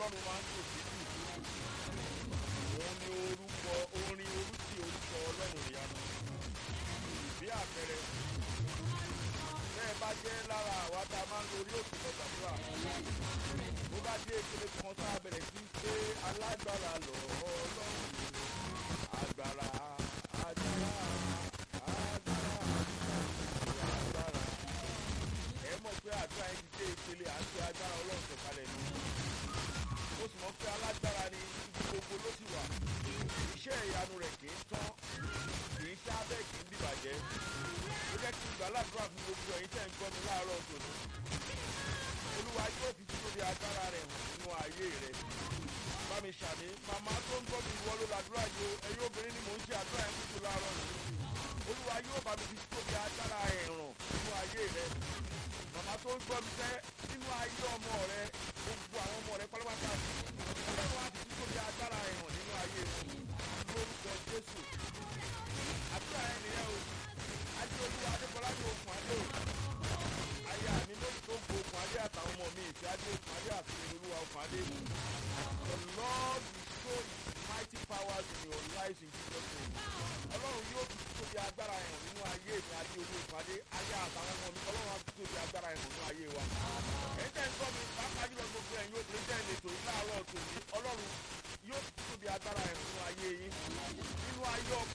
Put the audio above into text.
ọlọ́run máa ń tò sí jù òun ni orúkọ orin orúkì orúkọ ọlọ́run ìyanu bí àpẹẹrẹ bẹ́ẹ̀ bá jẹ́ lára àwa tá a máa ń lo orí òkè lọ gbàdúrà bó bá dé ìpele kan tá a bẹ̀rẹ̀ sí í pé alágbára lọ ọlọ́run agbára agbára agbára agbára ẹ mọ̀ pé àdúrà yẹn ti dé ìpele àti agbára ọlọ́run sọ̀kalẹ̀ ni mo sì mọ̀ pé alágbára ni ibi gbogbo ló sì wà iṣẹ́ ìyanu rẹ̀ kì í tán kì í sábẹ́ kì í bìbàjẹ́ ó jẹ́ kí n gbà ládùúrà fún gbogbo ẹ̀yin tẹ̀ ń gbọ́ mi láàárọ̀ tòní olúwa yóò fi títóbi agbára rẹ̀ hàn nínú ayé rẹ̀ bá mi ṣàmì màmá tó ń gbọ́ mi ìwọ ló ládùúrà yìí o ẹ̀yin obìnrin ni mò ń ṣe àdúrà yẹn kúkú láàárọ̀ yìí olúwa yóò bá mi fi títóbi agbára ẹ̀ hàn nínú ayé rẹ̀ màmá tó ń gbọ́ mi fẹ́ nínú ayé ọmọ rẹ gbogbo àwọn ọmọ rẹ pátápátá ọlọ́run á fi títóbi agbára ẹ̀ hàn nínú ayé rẹ̀ lórúkọ jésù àdúrà ẹ̀ nìyẹn o adé olúwa adékọlá ní okùn adé o aya mi ló tó gbó okùn adé àtàwọn ọmọ mi ìfẹ́ adé okùn adé àti olúwa okùn adé the lord will show his mighty powers in your life in jesus name ọlọ́run yóò fi tóbi agbára ẹ̀ hàn nínú ayé mi adé olú okùn adé aya àtàwọn ọmọ mi ọlọ́run á fi tóbi agbára ẹ̀ hàn nínú ayé wa ẹ̀yin tẹ́ ń gbọ́ mi pàápàá jùlọ gbogbo ẹ̀yin obìnrin tẹ́ ń lè tòyí láàárọ̀ tòní ọlọ́run yóò fi tóbi agbára ẹ̀ hàn nínú ayé yín nínú ayé ọmọ